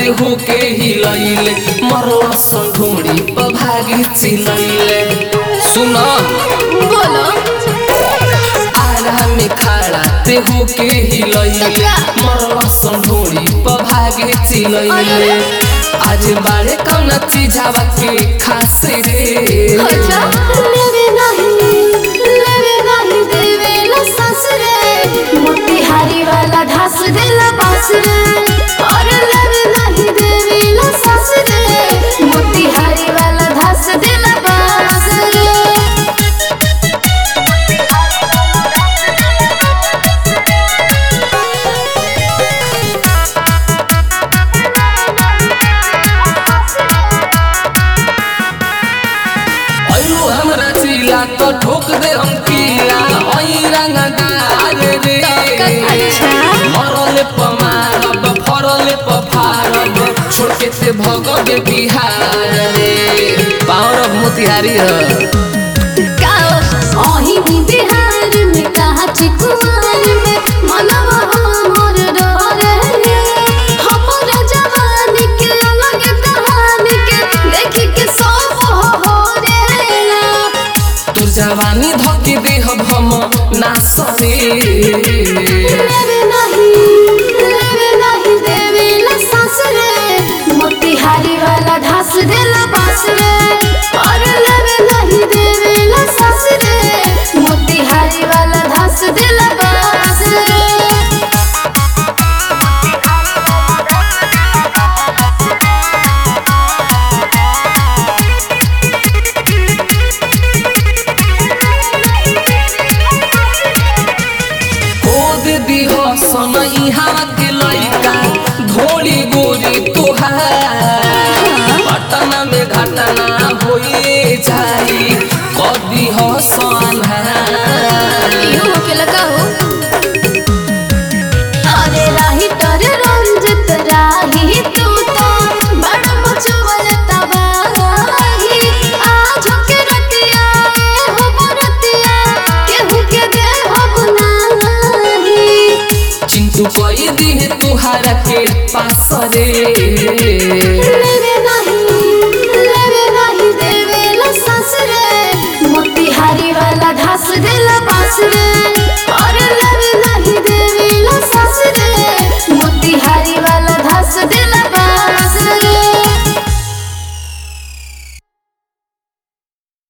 होके हिलैले मरल संढोड़ी पर भागी चिलैले सुन बोलो आरा में खड़ा ते होके हिलैले मरल संढोड़ी पर भागी चिलैले आज बारे कौन चीजावा के खास रे अच्छा लेवे नहीं लेवे नहीं देवे ला ससुरे मोतिहारी वाला ढास देला बास रे और लेवे नहीं देवे ला ससुरे मोतिहारी वाला ढास देला बास रे अयो हमरा चिला तो ठोक दे हम किला ओई रंगदार रे अच्छा। मरले प मारब फरले प फारब छोड़ के ते भगवे बिहार रे पावर ऑफ मोतिहारी है अही भी बिहार में कहा चिकुआर में मनवा हमर डरे हमर जवानी के अलग कहानी के देख के सब हो रे तू जवानी धके देहब हम नासरे लेवे नहीं लेवे नहीं देवे ला सास रे मोतिहारी वाला ढास देला बास रे और लेवे नहीं देवे ला सास रे मोतिहारी वाला ढास देला बास रे खोद दिह सनई हवा के लइका धोली गोरी तुहार पटना में घटना होए जाई कदी हो सनहार